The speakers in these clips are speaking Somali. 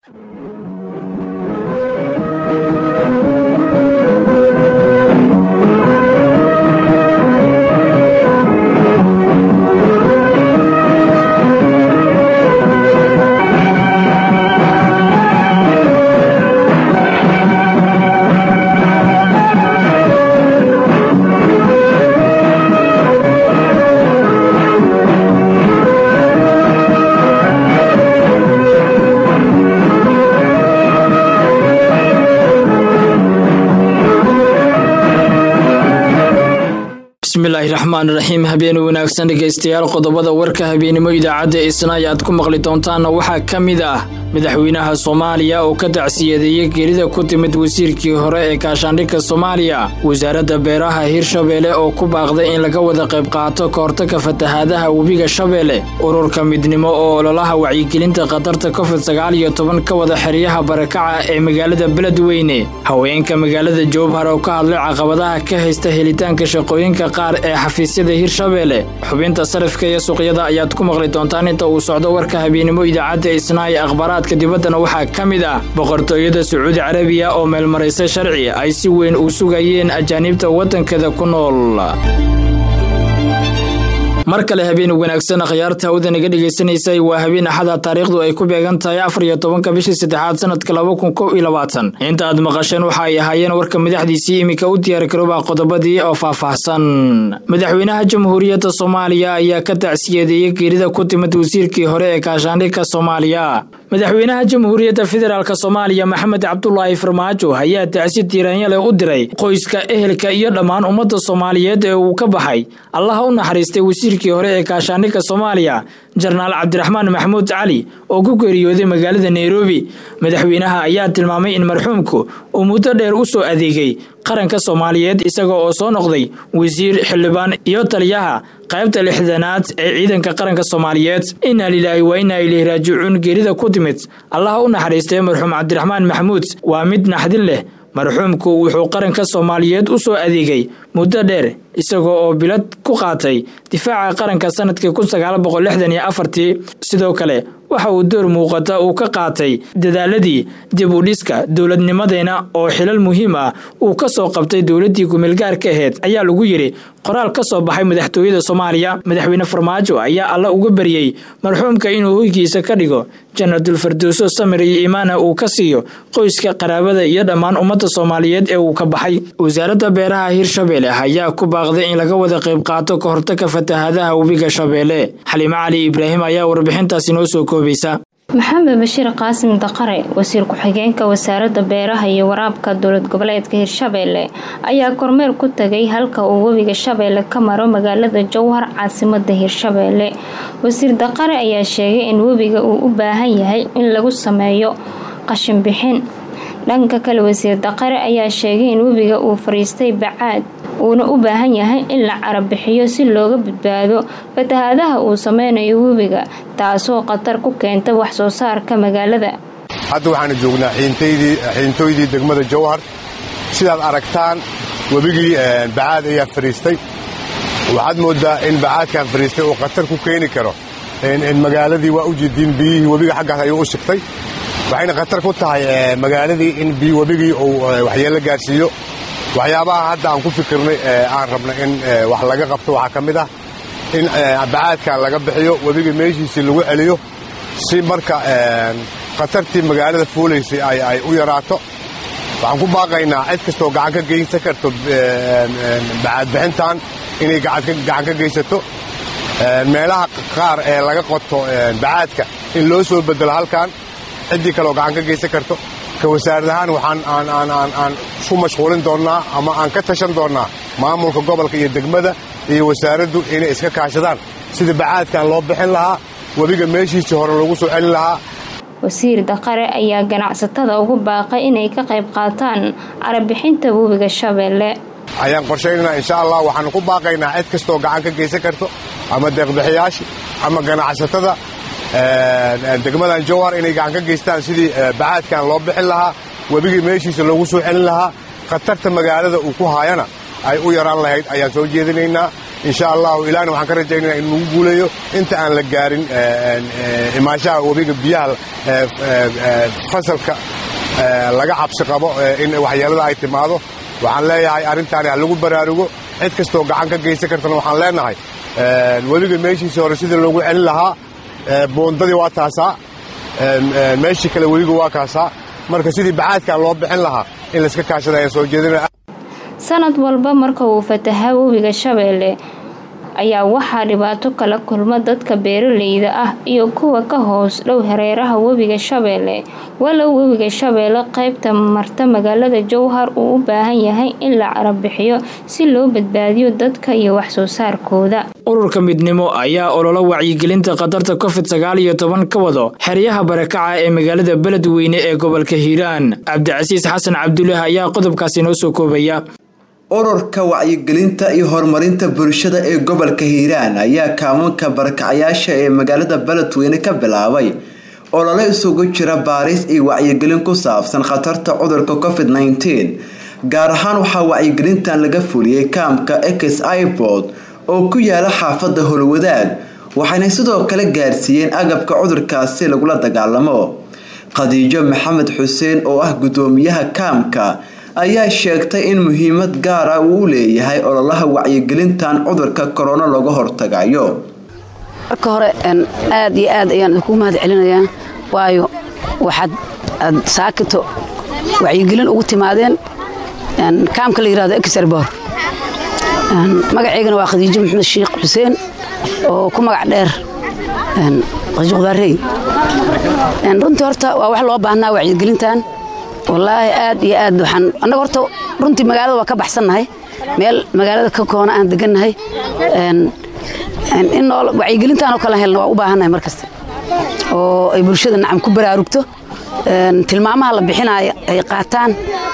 bismillaahi raxmaan raxiim habeen wanaagsan dhegaystayaal qodobada warka habeenimo idaacadda isnay aad ku maqli doontaanna waxaa ka mid ah madaxweynaha soomaaliya oo ka tacsiyadeeyey geerida ku timid wasiirkii hore ee kaashaandhigka soomaaliya wasaaradda beeraha hirshabeelle oo ku baaqday in laga wada qayb qaato ka hortagga fatahaadaha webiga shabeelle ururka midnimo oo ololaha wacyigelinta khatarta covid sagaal iyo toban ka wada xeryaha barakaca ee magaalada beledweyne haweenka magaalada jowbhar oo ka hadlay caqabadaha ka haysta helitaanka shaqooyinka qaar ee xafiisyada hirshabeelle xubinta sarifka iyo suuqyada ayaad ku maqli doontaan inta uu socdo warka habeenimo idaacadda isnaaye akhbaaraadka dibaddana waxaa ka mid ah boqortooyada sacuudi carabiya oo meelmaraysa sharci ay si weyn u sugayeen ajaaniibta waddankeeda ku nool mar kale habeen wanaagsan akhyaarta hawdan iga dhegaysanaysay waa habeen axada taariikhdu ay ku beegan tahay afar iyo tobanka bishii saddexaad sanadka laba kun kow iyo labaatan inta aad maqasheen waxa ay ahaayeen warka madaxdiisii iminka u diyaar garooba qodobadii oo faahfaahsan madaxweynaha jamhuuriyadda soomaaliya ayaa ka tacsiyadeeyey geerida ku timid wasiirkii hore ee kaashaandhigka soomaaliya madaxweynaha jamhuuriyadda federaalk soomaaliya maxamed cabdulaahi farmaajo ayaa tacsi tiiraanyale u diray qoyska ehelka iyo dhammaan ummadda soomaaliyeed ee uu ka baxay allaha u naxariistay wasiirkii hore ee kaashaandhigka soomaaliya jenaraal cabdiraxmaan maxamuud cali oo ku geeriyooday magaalada nairobi madaxweynaha ayaa tilmaamay in marxuumku uu muddo dheer u soo adeegay qaranka soomaaliyeed isaga oo soo noqday wasiir xildhibaan iyo taliyaha qaybta lixdanaad ee ciidanka qaranka soomaaliyeed inaa lilaahi waa inaa ileyhi raajicuun geerida ku timid allaha u naxariistay marxuum cabdiraxmaan maxamuud waa mid naxdin leh marxuumku wuxuu qaranka soomaaliyeed u soo adeegay muddo dheer isagoo oo bilad ku qaatay difaaca qaranka sanadkii kun sagaal boqol lixdan iyo afartii sidoo kale waxa uu door muuqata uu ka qaatay dadaaladii dib u dhiska dowladnimadeena oo xilal muhiim ah uu ka soo qabtay dowladdii kumeelgaarka aheyd ayaa lagu yidhi qoraal ka soo baxay madaxtooyada soomaaliya madaxweyne farmaajo ayaa alla uga baryey marxuumka inuu hoygiisa ka dhigo janadul fardowso samir iyo imaana uu ka siiyo qoyska qaraabada iyo dhammaan ummadda soomaaliyeed ee uu ka baxay wasaaradda beeraha hirshabeelle ayaa ku baaqday in laga wada qayb qaato ka hortagga fatahaadaha webiga shabeelle xaliimo cali ibraahim ayaa warbixintaasi noo soo koobaysa maxamed bashiir qaasim daqare wasiir ku-xigeenka wasaaradda beeraha iyo waraabka dowlad goboleedka hirshabeelle ayaa kormeer ku tagay halka uu webiga shabeelle ka maro magaalada jowhar caasimada hirshabeelle wasiir daqare ayaa sheegay in webiga uu u baahan yahay in lagu sameeyo qashin bixin dhanka kale wasiir daqare ayaa sheegay in webiga uu fariistay bacaad uuna u baahan yahay in la carabixiyo si looga badbaado fatahaadaha uu sameynayo webiga taasoo khatar ku keenta wax soo saarka magaalada hadda waxaanu joognaa xiintooydii degmada jowhar sidaad aragtaan webigii bacaad ayaa fariistay waxaad mooddaa in bacaadkan fariistay uu khatar ku keeni karo magaaladii waa u jidiin biyihii webiga xaggaas ayuu u sigtay waxayna khatar ku tahay magaaladii in webigii uu waxyeello gaarsiiyo waxyaabaha hadda aan ku fikirnay aan rabna in wax laga qabto waxaa ka mid ah in bacaadkan laga bixiyo webiga meeshiisii lagu celiyo si marka khatartii magaalada fuulaysay ay u yaraato waxaan ku baaqaynaa cid kastoo gacan ka geysan karto bacaadbixintan inay gacan ka geysato meelaha qaar ee laga qoto bacaadka in loo soo bedelo halkan ciddii kaleoo gacan ka geysan karto ka wasaarad ahaan waxaan aan isku mashquulin doonnaa ama aan ka tashan doonnaa maamulka gobolka iyo degmada iyo wasaaraddu inay iska kaashadaan sida bacaadkan loo bixin lahaa webiga meeshiisii hore lagu soo celin lahaa wasiir daqare ayaa ganacsatada ugu baaqay inay ka qayb qaataan carabixinta webiga shabeelle ayaan qorshaynaynaa insha allah waxaanu ku baaqaynaa cid kastoo gacan ka geysan karto ama deeqbixiyaasha ama ganacsatada degmadan jowhar inay gacan ka geystaan sidii bacaadkan loo bixin lahaa webigii meeshiisa loogu soo celin lahaa khatarta magaalada uu ku haayana ay u yaraan lahayd ayaan soo jeedinaynaa insha allahu ilaahna waxaan ka rajaynaya in lagu guuleeyo inta aan la gaarin imaanshaha webiga biyaha fasalka laga cabsi qabo in waxyeelada ay timaado waxaan leeyahay arrintaani ha lagu baraarugo cid kastoo gacan ka geysan kartana waxaan leenahay webiga meeshiisii hore sidii loogu celin lahaa boondadii waa taasaa meeshii kale webiga waa kaasaa marka sidii bacaadkan loo bixin lahaa in layska kaashada ayaan soo jeedina sanad walba marka uu fatahaa webiga shabeelle ayaa waxaa dhibaato kala kulma dadka beeraleyda ah iyo kuwa ka hoos dhow hareeraha webiga shabeelle walow webiga shabeelle qaybta marta magaalada jowhar uu u baahan yahay in la carabixiyo si loo badbaadiyo dadka iyo waxsoo saarkooda ururka midnimo ayaa ololo wacyigelinta khatarta covid sagaal iyo toban ka wado xeryaha barakaca ee magaalada beledweyne ee gobolka hiiraan cabdicasiis xasan cabdulaahi ayaa qodobkaasi noo soo koobaya ururka wacyigelinta iyo horumarinta bulshada ee gobolka hiiraan ayaa kaamunka barakacayaasha ee magaalada beledweyne ka bilaabay olole isugu jira baaris iyo wacyigelin ku saabsan khatarta cudurka covid nneteen gaar ahaan waxaa wacyigelintan laga fuliyey kaamka ex ibord oo ku yaala xaafada holwadaag waxayna sidoo kale gaarsiiyeen agabka cudurkaasi lagula dagaalamo khadiijo maxamed xuseen oo ah gudoomiyaha kaamka ayaa sheegtay in muhiimad gaar ah uu u leeyahay ololaha wacyigelintan cudurka korona looga hortagayo marka hore aad iyo aad ayaan idinku mahad celinayaa waayo waxaad aad saakito wacyigelin ugu timaadeen kaamka la yirahdo exerbor magaceygana waa khadiijo maxamed sheekh xuseen oo ku magac dheer khadiijo qudaarey runtii horta waa wax loo baahnaa wacyigelintan wallaahi aad iyo aad waxaan annaga horta runtii magaalada waa ka baxsannahay meel magaalada ka koona aan degannahay in wacyigelintaan oo kale helna waa u baahannahay mar kasta oo ay bulshada nacam ku baraarugto tilmaamaha la bixinaayo ay qaataan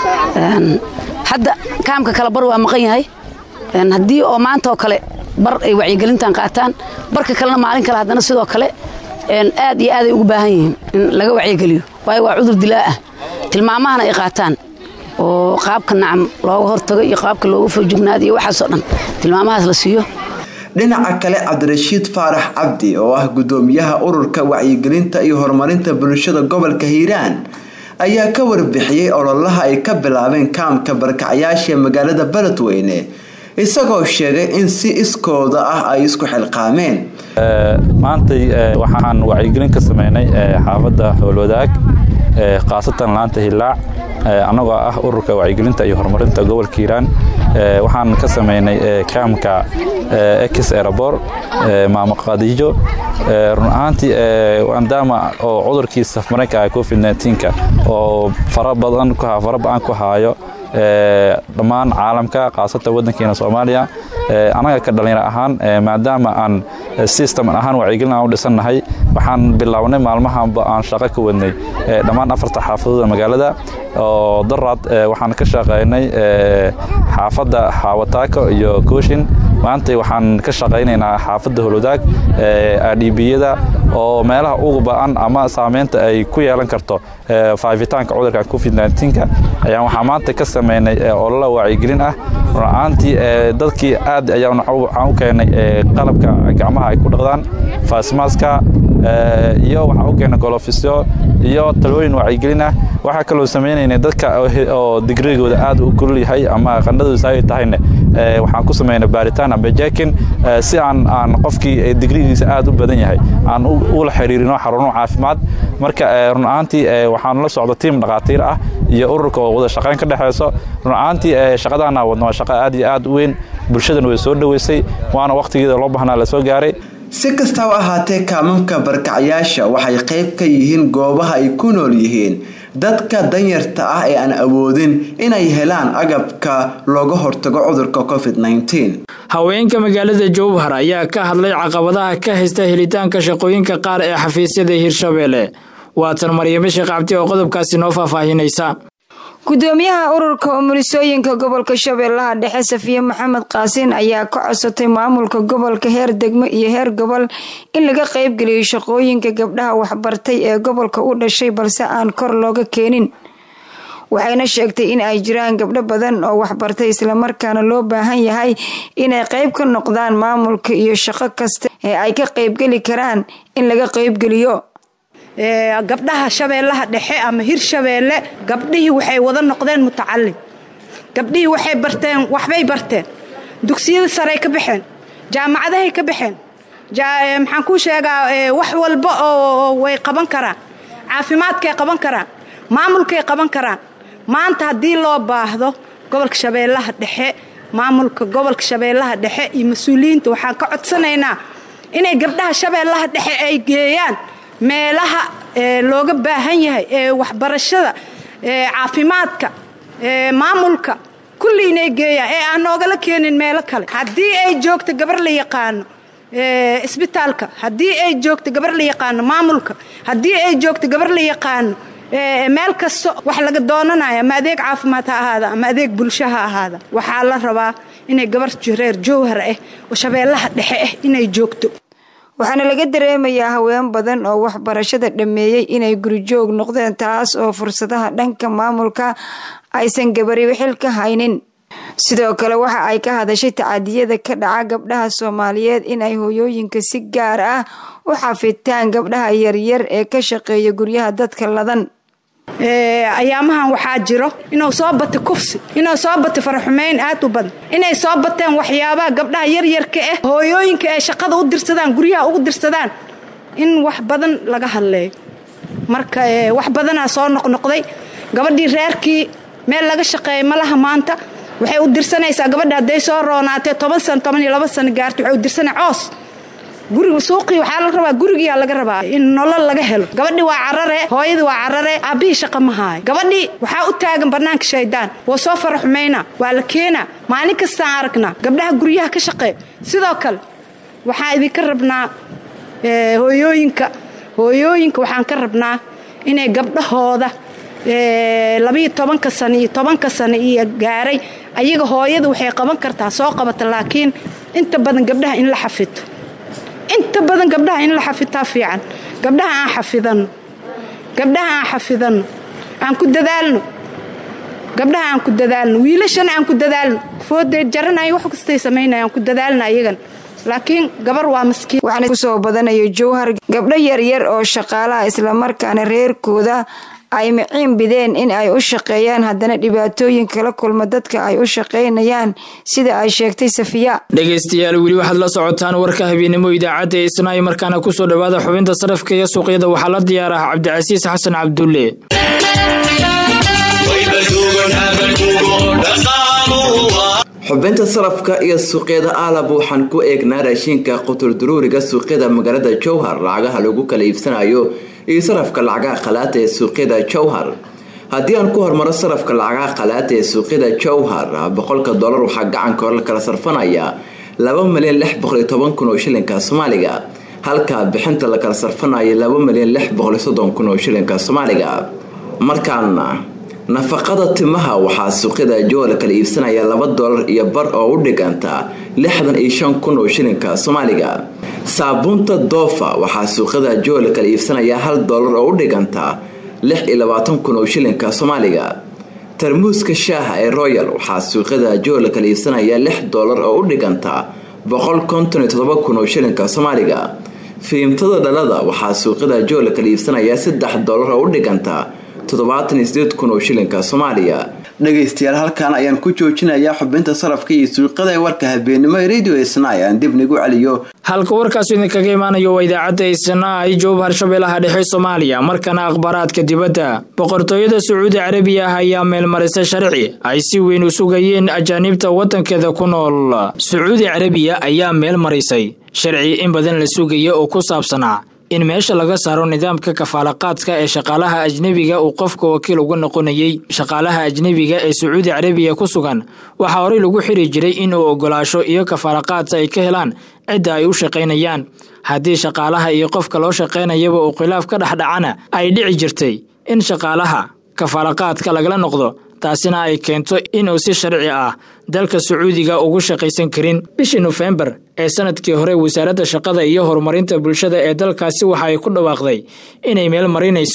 hadda kaamka kale bar waa maqan yahay haddii oo maanta oo kale bar ay wacyigelintan qaataan barka kalena maalin kale haddana sidoo kale aad iyo aaday ugu baahan yihiin in laga wacyigeliyo waayo waa cudur dilaa ah tilmaamahana ay qaataan oo qaabka nacam looga hortago iyo qaabka looga foojignaado iyo waxaasoo dhan tilmaamahaas la siiyo dhinaca kale cabdirashiid faarax cabdi oo ah gudoomiyaha ururka wacyigelinta iyo horumarinta bulshada gobolka hiiraan ayaa ka warbixiyey ololaha ay ka bilaabeen kaamka barkacyaasha magaalada beledweyne isagoo sheegay in si iskooda ah ay isku xilqaameen maantay waxaan wacyigelin ka sameynay xaafadda howlwadaag khaasatan laanta hilaac annagoo ah ururka wacyigelinta iyo horumarinta gobolka hiiraan waxaan ka sameynay kaamka ex erabor maamo khadiijo run ahaantii maadaama oo cudurkii safmareenka covid nka oo fara badan fara ba-an ku haayo dhammaan caalamka khaasatan waddankeena soomaaliya annaga ka dhallinyaro ahaan maadaama aan system ahaan wacyigelin aan u dhisannahay waxaan bilownay maalmahanba aan shaqo ka wadnay dhammaan afarta xaafadooda magaalada oo daraad waxaan ka shaqaynay xaafadda xaawataako iyo kooshin maanta waxaan ka shaqaynaynaa xaafadda holwadaag adhibiyada oo meelaha ugu ba-an ama saameynta ay ku yeelan karto faafitaanka cudurka covid nka ayaan waxaa maanta ka sameynay olola wacyigelin ah run-aantii dadkii aad ayaan waxaan u keenay qalabka gacmaha ay ku dhaqdaan faasmaaska iyo waxaan u keenay golofisyo iyo talooyin wacyigelin ah waxaa kaloo sameynaynay dadka oo digrigooda aad u kulul yahay ama qandhadooda saay tahayne waxaan ku sameynay baaritaan amba jekin si aan aan qofkii digrigiisa aad u badan yahay aan ula xiriirino xaruno caafimaad marka run ahaantii waxaan la socda tiim dhakhaatiir ah iyo ururka oo wada shaqayn ka dhexeyso run ahaantii shaqadaana wadna waa shaqo aad iyo aad u weyn bulshadan way soo dhoweysay waana waqtigeeda loo baahnaa la soo gaaray si kastaba ahaatee kaamamka barkacyaasha waxay qayb ka yihiin goobaha ay ku nool yihiin dadka danyarta ah ee aan awoodin inay helaan agabka looga hortago cudurka covid haweenka magaalada jowhar ayaa ka hadlay caqabadaha ka haysta helitaanka shaqooyinka qaar ee xafiisyada hirshabeelle waatan maryamo sheekh cabdi oo qodobkaasi noo faahfaahinaysa gudoomiyaha ururka umulisooyinka gobolka shabeellaha dhexe safiye maxamed qaasin ayaa ka codsatay maamulka gobolka heer degmo iyo heer gobol in laga qaybgeliyo shaqooyinka gabdhaha waxbartay ee gobolka u dhashay balse aan kor looga keenin waxayna sheegtay in ay jiraan gabdho badan oo waxbartay islamarkaana loo baahan yahay inay qayb ka noqdaan maamulka iyo shaqo kasta ee ay ka qaybgeli karaan in laga qaybgeliyo gabdhaha shabeellaha dhexe ama hir shabeelle gabdhihii waxay wada noqdeen mutacalin gabdhihii waxay barteen waxbay barteen dugsiyada sarey ka baxeen jaamacadahay ka baxeen maxaan kuu sheegaa wax walba oo way qaban karaan caafimaadkay qaban karaan maamulkay qaban karaan maanta haddii loo baahdo gobolka shabeellaha dhexe maamulka gobolka shabeellaha dhexe iyo mas-uuliyiinta waxaan ka codsanaynaa inay gabdhaha shabeellaha dhexe ay geeyaan meelaha looga baahan yahay ee waxbarashada caafimaadka maamulka kulli inay geeyaan ee aan noogala keenin meelo kale haddii ay joogto gabar la yaqaano isbitaalka haddii ay joogto gabar la yaqaano maamulka haddii ay joogto gabar la yaqaano meel kasta wax laga doonanayo ama adeeg caafimaad ha ahaada ama adeeg bulsho ha ahaada waxaa la rabaa inay gabar reer jowhar ah oo shabeellaha dhexe ah inay joogto waxaana laga dareemayaa haween badan oo waxbarashada dhammeeyey inay gurijoog noqdeen taas oo fursadaha dhanka maamulka aysan gabari xil ka haynin sidoo kale waxa ay ka hadashay tacadiyada ka dhaca gabdhaha soomaaliyeed inay hooyooyinka si gaar ah u xafitaan gabdhaha yaryar ee ka shaqeeya guryaha dadka ladan ayaamahan waxaa jiro inuu soo bata kufsi inuu soo bata faraxumeyn aad u badan inay soo bateen waxyaabaha gabdhaha yaryarka ah hooyooyinka ay shaqada u dirsadaan guryaha ugu dirsadaan in wax badan laga hadleeyo marka wax badanaa soo noqnoqday gabadhii reerkii meel laga shaqeeya malaha maanta waxay u dirsanaysaa gabadha hadday soo roonaatee toban sano toban iyo laba sano gaartay waxay u dirsanay coos guriga suuqii waxaa la rabaa gurigiyaa laga rabaa in nolol laga helo gabadhii waa carare hooyadii waa carare aabbihii shaqa ma haayo gabadhii waxaa u taagan bannaanka shaydaan waa soo fara xumaynaa waa la keenaa maalin kastaan aragnaa gabdhaha guryaha ka shaqeeya sidoo kale waxaan idinka rabnaa hooyooyinka hooyooyinka waxaan ka rabnaa inay gabdhahooda labiyo tobanka sano iyo tobanka sano iyo gaaray ayaga hooyada waxay qaban kartaa soo qabata laakiin inta badan gabdhaha in la xafito inta badan gabdhaha in la xafitaa fiican gabdhaha aan xafidano gabdhaha aan xafidano aan ku dadaalno gabdhaha aan ku dadaalno wiilashana aan ku dadaalno fooday jaranaya wax kastay samaynaya aan ku dadaalna ayagan laakiin gabar waa maskiin waxaana kusoo badanayo jowhar gabdho yaryar oo shaqaalaha islamarkaana reerkooda ay miciin bideen in ay u shaqeeyaan haddana dhibaatooyin kala kulma dadka ay u shaqaynayaan sida ay sheegtay safiya dhegaystayaal weli waxaad la socotaan warka habeennimo idaacadda ee isnaayo markaana kusoo dhowaada xubinta sarafka iyo suuqyada waxaa la diyaaraha cabdicasiis xasan cabdulle xubinta sarafka iyo suuqyada aalab waxaan ku eegnaa raashinka quturduruuriga suuqyada magaalada jowhar lacagaha lagu kala iibsanayo iyo sarafka lacagaha khalaata ee suuqyada jowhar haddii aan ku hormaro sarafka lacagaha khalaata ee suuqyada jowhar boqolka dollar waxaa gacanka hore la kala sarfanaya laba milyan lix boqoliyo toban kun oo shilinka soomaaliga halka bixinta la kala sarfanayo laba milyan lix boqoliyo soddon kun oo shilinka soomaaliga markaana nafaqada timaha waxaa suuqyada jowhar la kala iibsanaya laba dollar iyo bar oo u dhiganta lixdan iyo shan kun oo shilinka soomaaliga saabuunta doofa waxaa suuqyada jowhar la kala iibsanaya hal dollar oo u dhiganta lix iyo labaatan kun oo shilinka soomaaliga tarmuuska shaaha ee royal waxaa suuqyada jowhar la kala iibsanaya lix dollar oo u dhiganta boqol konton iyo todoba kun oo shilinka soomaaliga fiimtada dhalada waxaa suuqyada jowhar la kala iibsanaya saddex dollar oo u dhiganta toddobaatan iyo sideed kun oo shilinka soomaaliya dhegaystayaal halkan ayaan ku joojinayaa xubinta sarafka iyo suuqyada ee warka habeenimo ee radio isnay aan dib nigu celiyo halka warkaasu idinkaga imaanayo waa idaacadda isnay jowhar shabeellaha dhexe soomaaliya markana akhbaaraadka dibadda boqortooyada sacuudi carabiya ah ayaa meelmarisay sharci ay si weyn u sugayeen ajaanibta waddankeeda ku nool sacuudi carabiya ayaa meel marisay sharci in badan la sugaya oo ku saabsanaa in meesha laga saaro nidaamka kafaalaqaadka ee shaqaalaha ajnebiga uu qofka wakiil uga noqonayey shaqaalaha ajnebiga ee sacuudi carabiya ku sugan waxaa horey lagu xiri jiray inuu ogolaasho iyo kafaalaqaadka ay ka helaan cidda ay u shaqaynayaan haddii shaqaalaha iyo qofka loo shaqaynayaba uu khilaaf ka dhexdhacana ay dhici jirtay in shaqaalaha kafaalaqaadka lagala noqdo taasina ay keento inuu si sharci ah dalka sacuudiga ugu shaqaysan karin bishii nofembar ee sanadkii hore wasaaradda shaqada iyo horumarinta bulshada ee dalkaasi waxa ay ku dhawaaqday inay meel marinayso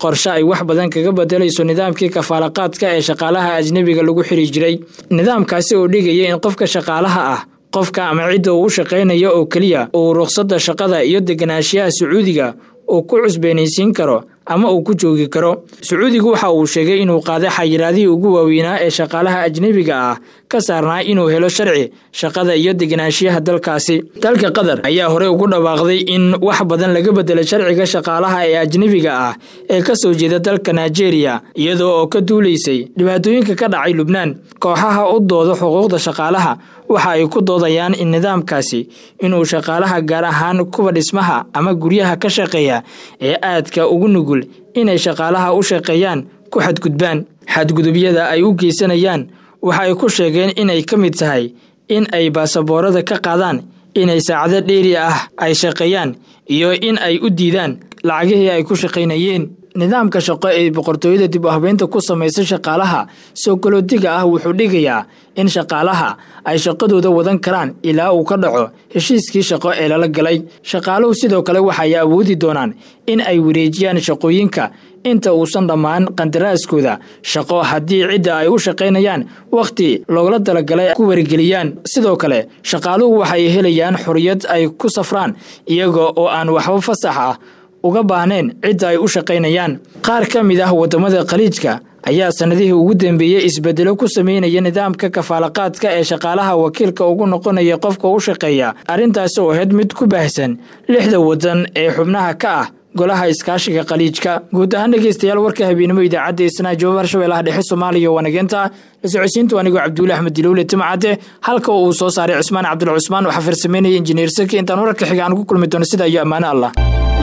qorshe ay wax badan kaga bedelayso nidaamkii kafaalaqaadka ee shaqaalaha ajnebiga lagu xiri jiray nidaamkaasi oo dhigaya in qofka shaqaalaha ah qofka ama cidda uu u shaqaynaya oo keliya uu ruqsadda shaqada iyo deganaanshiyaha sacuudiga uu ku cusbeenaysiin karo ama uu ku joogi karo sacuudigu waxa uu sheegay inuu qaaday xayiraadihii ugu waaweynaa ee shaqaalaha ajnebiga ah ka saarnaa inuu helo sharci shaqada iyo deganaanshiyaha dalkaasi dalka qatar ayaa horey ugu dhawaaqday in wax badan laga bedelay sharciga shaqaalaha ee ajnebiga ah ee ka soo jeeda dalka nigeria iyadoo oo ka duulaysay dhibaatooyinka ka dhacay lubnaan kooxaha u dooda xuquuqda shaqaalaha waxa ay ku doodayaan in nidaamkaasi inuu shaqaalaha gaar ahaan kuwa dhismaha ama guryaha ka shaqeeya ee aadka ugu nugul inay shaqaalaha u shaqeeyaan ku xadgudbaan xadgudubyada ay u geysanayaan waxa ay ku sheegeen inay ka mid tahay in ay baasaboorada ka qaadaan inay saacado dheeri ah ay shaqeeyaan iyo in ay u diidaan lacagihii ay ku shaqaynayeen nidaamka shaqo ee boqortooyada dib u habeynta ku samaysa shaqaalaha soo galoodiga ah wuxuu dhigayaa in shaqaalaha ay shaqadooda wadan karaan ilaa uu ka dhaco heshiiskii shaqo ee lala galay shaqaaluhu sidoo kale waxay awoodi doonaan in ay wareejiyaan shaqooyinka inta uusan dhammaan qandaraaskooda shaqo haddii cidda ay u shaqaynayaan wakhti loogala talagalay ku wargeliyaan sidoo kale shaqaaluhu waxay helayaan xorriyad ay ku safraan iyaga oo aan waxba fasax ah uga baahneen cidda ay u shaqaynayaan qaar ka mid ah waddamada khaliijka ayaa sannadihii ugu dambeeyey isbedelo ku sameynaya nidaamka kafaalaqaadka ee shaqaalaha wakiilka ugu noqonaya qofka u shaqeeya arrintaasi oo ahayd mid ku baahsan lixda waddan ee xubnaha ka ah golaha iskaashiga khaliijka guud ahaan dhegeystayaal warka habeenimo idaacadda isnaa joobar shabeellaha dhexe soomaaliya wanageenta la socodsiintu anigoo cabduuli axmed dilowle timcadde halka uu soo saaray cusmaan cabdul cusmaan waxaa farsameynaya injineer saki intaan wararka xiga aan ku kulmi doono sida iyo ammaano allah